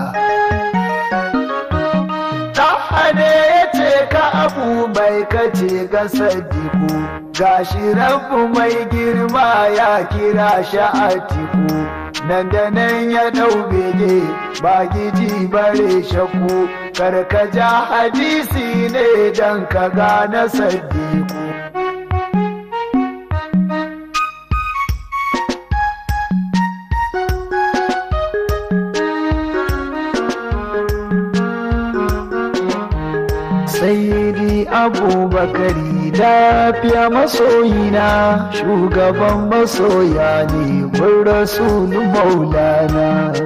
Ɗahane ya ce ka abu mai kace ga sadiku gashi rabu mai girma ya kira shi a tiku nan da nan ya ɗau bege ba giji bare shakku karkaja hadisi ne don ka gane sadiku Sayyidi Abubakari lafiya masoyina shugaban masoya ne mun rasulu maulana.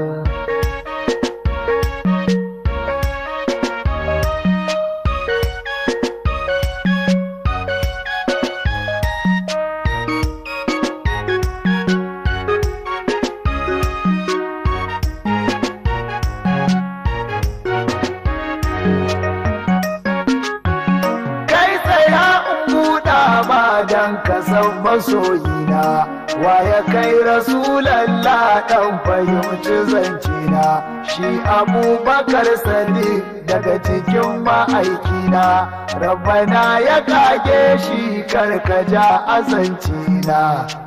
kai tsaya in buɗa ma dan ka san masoyina wa ya kai rasulallah ɗan fahimci zancina shi abubakar sadiq daga cikin ma'aikina rabbana ya kage shi karkaja azancina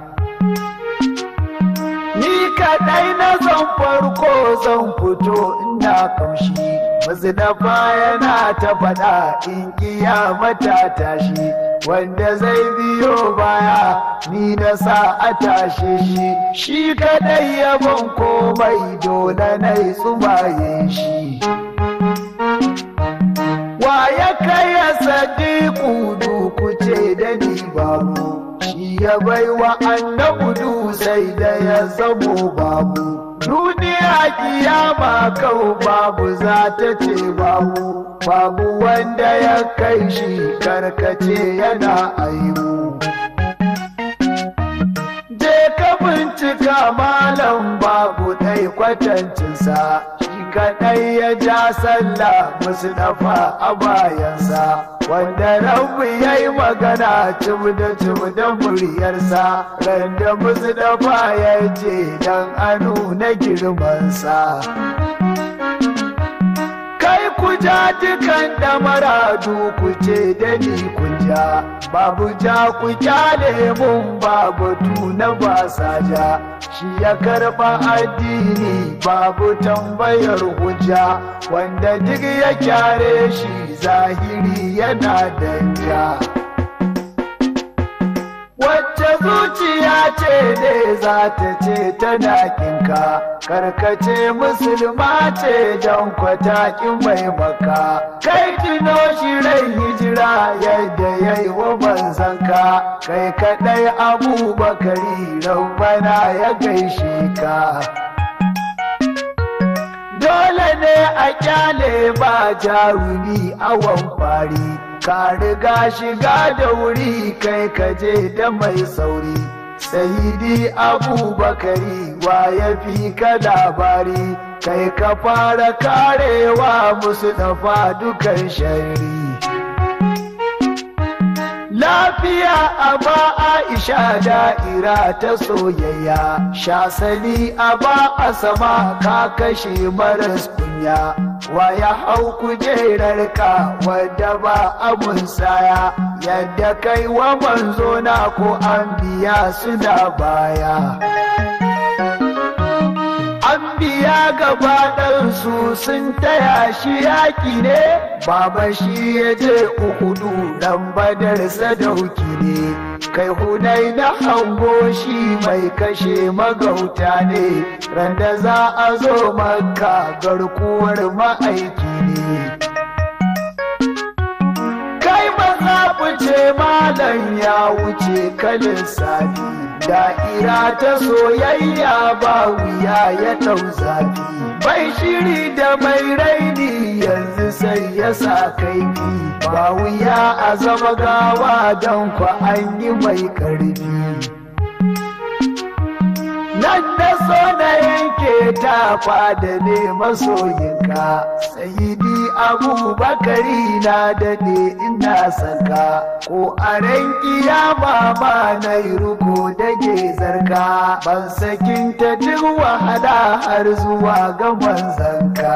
Ni kaɗai na zan farko zan fito ina kamshi Masu dafa yana ta faɗa in mata tashi Wanda zai biyo baya ni na sa a tashe shi Shi kaɗai yabon komai dole na yi tsumaye shi Wa ya kai ya sadiku duku ce da ni babu shi ya baiwa annabudu sai da ya zamo babu duniya kiyama kau babu za ta ce babu babu wanda ya kai shi karkace yana aibu je ka bincika malam babu ɗai kwatancinsa shi kaɗai ya ja sallah musu dafa a bayansa wanda rabu ya yi magana cim da cim da muryarsa randa musu dafa ya ce dan anu na girmansa kai ku ja dukan damaradu ku ce da ni kun ja babu ja ku kyale mun babu tuna ba sa ja shi ya karba addini babu tambayar hujja wanda duk ya kyare shi zahiri yana danja wacce zuciya ce ne za ta ce tana kinka karkace musulma ce don kwatakin mai maka kai tuno shi rai hijira yadda ya yi wa manzanka kai kadai abubakari rabbana ya gaishe ka dole ne a kyale ba jarumi awon fari ka riga shiga da wuri kai kaje da mai sauri sayidi abubakari wa ya fi ka labari kai ka fara karewa musu dafa dukan shari lafiya a ba aisha da'ira ta soyayya shasali a ba a sama ka kashe maras kunya wa ya hau kujerar ka wadda ba abun saya yadda kai wa manzo na ko an biya suna baya an biya gaba ɗansu sun taya shi yaƙi ne baba shi ya je uhudu dan badar sadauki ne kai hunai na hango shi mai kashe magauta ne randa za a zo maka garkuwar ma'aiki ne kai maza fice malam ya wuce kalin sadi da'ira ta soyayya ba wuya ya ɗau zafi bai shiri da mai raini yanzu sai ya sa kaifi ba wuya a zama gawa don kwa an yi mai ƙarfi nan da so na yanke ta fada ne masoyinka sayidi abubakari na dade ina saka ko a ran kiyama ma na yi ruko da zarka ban sakin ta duk wahala har zuwa ga manzanka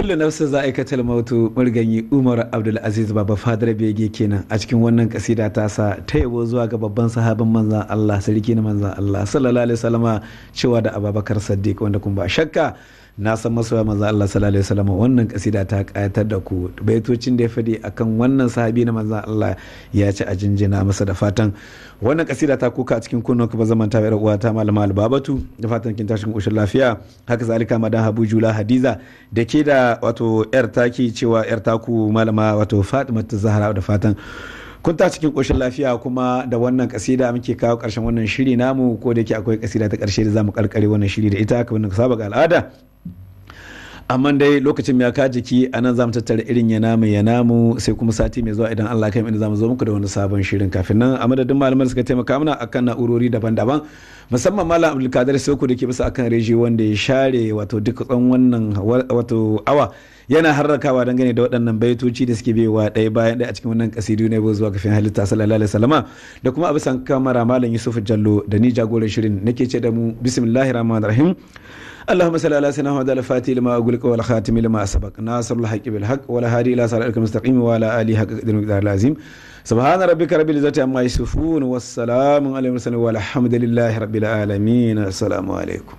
kullu nafsin za a aikatar mautu murganyi umar abdulaziz baba fadar bege kenan a cikin wannan kasida ta sa ta yabo zuwa ga babban sahabin manzan allah sarki na manzan allah sallallahu alaihi wasallama cewa da ababakar saddiq wanda kun ba shakka na san masoya manzan allah sallallahu alaihi wasallama wannan kasida ta kayatar da ku baitocin da ya fadi akan wannan sahabi na manzan allah ya ci a jinjina masa da fatan wannan kasida ta kuka a cikin kunnuwa ba zaman ta yar uwa ta malama albabatu da fatan kin tashin koshin lafiya haka zalika madan habu jula hadiza da ke da wato yar taki cewa yar taku malama wato fatima ta zahra da fatan kun ta cikin koshin lafiya kuma da wannan kasida muke kawo karshen wannan shiri namu ko da yake akwai kasida ta karshe da zamu karkare wannan shiri da ita kamar saba ga al'ada amma dai lokacin ya ka jiki a nan zamu tattara irin ya namu ya namu sai kuma sati mai zuwa idan Allah kai inda zamu zo muku da wani sabon shirin kafin nan a madadin malaman suka taimaka mana akan na'urori daban-daban musamman malam Abdulkadir Soko da ke bisa akan reji wanda ya share wato duk tsan wannan wato awa yana harrakawa dangane da waɗannan baitoci da suke biyowa ɗaya bayan ɗaya a cikin wannan kasidu ne zuwa kafin halitta sallallahu alaihi wasallama da kuma abisan kamara malam Yusuf Jallo da ni jagoran shirin nake ce da mu bismillahir rahmanir rahim اللهم صل على سيدنا محمد الفاتح لما أقولك والخاتم لما سبق ناصر الحق بالحق ولا هادي إلى صراطك المستقيم وعلى آله حق قدر المقدار العظيم سبحان ربك رب العزة عما يصفون والسلام على المرسلين والحمد لله رب العالمين السلام عليكم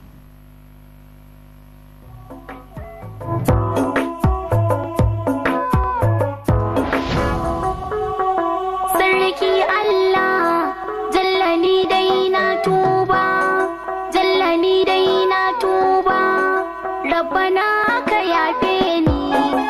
Sarki Allah, jalla ni dai na tuba, jalla ni dai na tuba, rabbana ka yafe ni.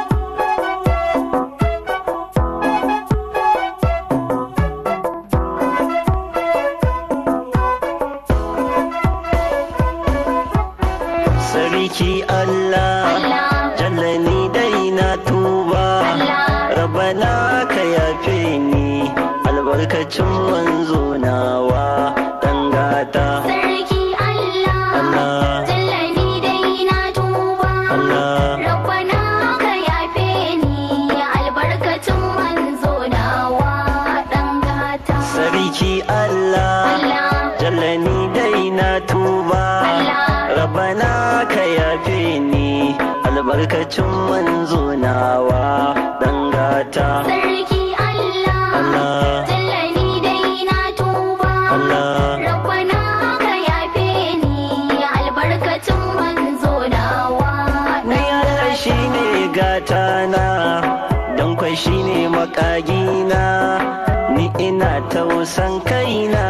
Sarki Allah, Allah. jalla ni dai na tuba, Allah. rabana ka yafe ni, albarkacin manzo nawa ɗan gata. Sarki Allah, Allah. jalla ni dai na tuba, Allah. rabbana ka yafe ni, albarkacin manzo nawa ɗan gata. Sarki Allah, Allah. jalla ni dai na tuba, Allah. rabana ka yafe ni, albarkacin manzo nawa ɗan gata. Sarki Allah, Allah. jalla ni dai na tuba, Allah. rabbana ka yafe ni, albarkacin manzo nawa Ni Allah shi ne gatana, don kwai shi ne makagina, ni ina tausan kaina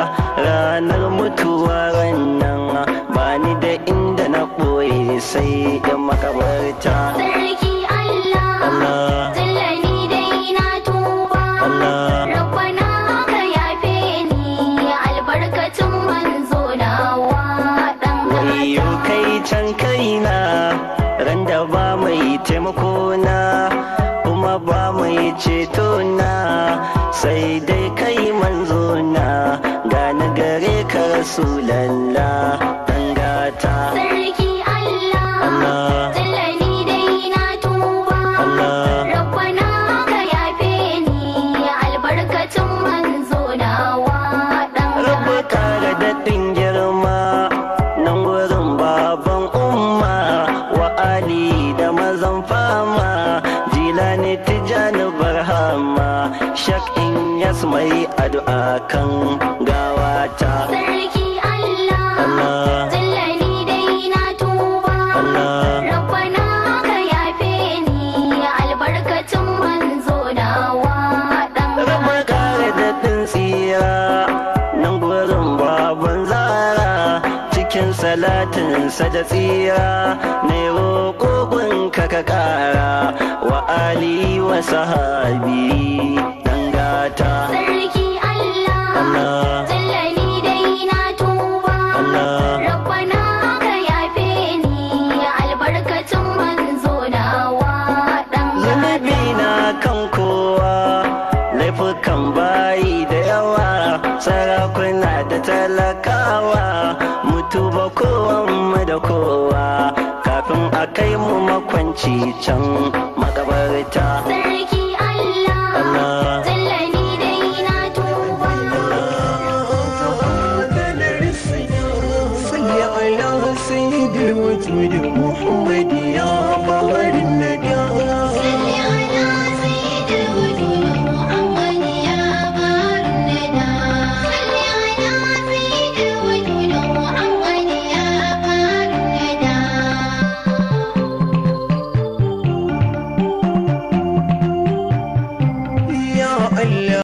ranar mutuwa rannan ba ni da inda na ɓoye sai da makabarta. Sarki Allah, Allah. jalla ni dai na tuba, Allah. rabbana ka yafe ni, albarkacin manzo nawa ɗan Wayo gata. kai can kaina, ran da ba mai taimakona, kuma ba mai cetona, sai dai kai manzona, gani gare ka Rasulallah, ɗan gata. Sarki Allah, Allah. jalla ni dai na tuba, Allah. rabbana ka yafe ni, albarkacin manzo nawa ɗan Rabu gata. kare daɗin girma, nan gurin baban umma, wa Ali da mazan fama, jilani tijani barhama, shak in yas mai addu'a kan gawata. Sarki Allah, Allah. jalla ni dai na tuba, Allah. rabbana ka yafe ni, albarkacin manzo nawa ɗan Rabu gata. kare daɗin tsira, nan gurin baban zara, cikin salatinsa da tsira, mai roƙoƙin ka ka ƙara, wa Ali wa sahabi ɗan gata. Sarki Allah, Allah. jalla ni dai na tuba, Allah. rabbana ka yafe ni, albarkacin manzo nawa ɗan Zunubi gata. na kan kowa, laifukan bayi da yawa, sarakuna da talakawa, mutu ba kowanmu da kowa, kafin a kai mu makwanci can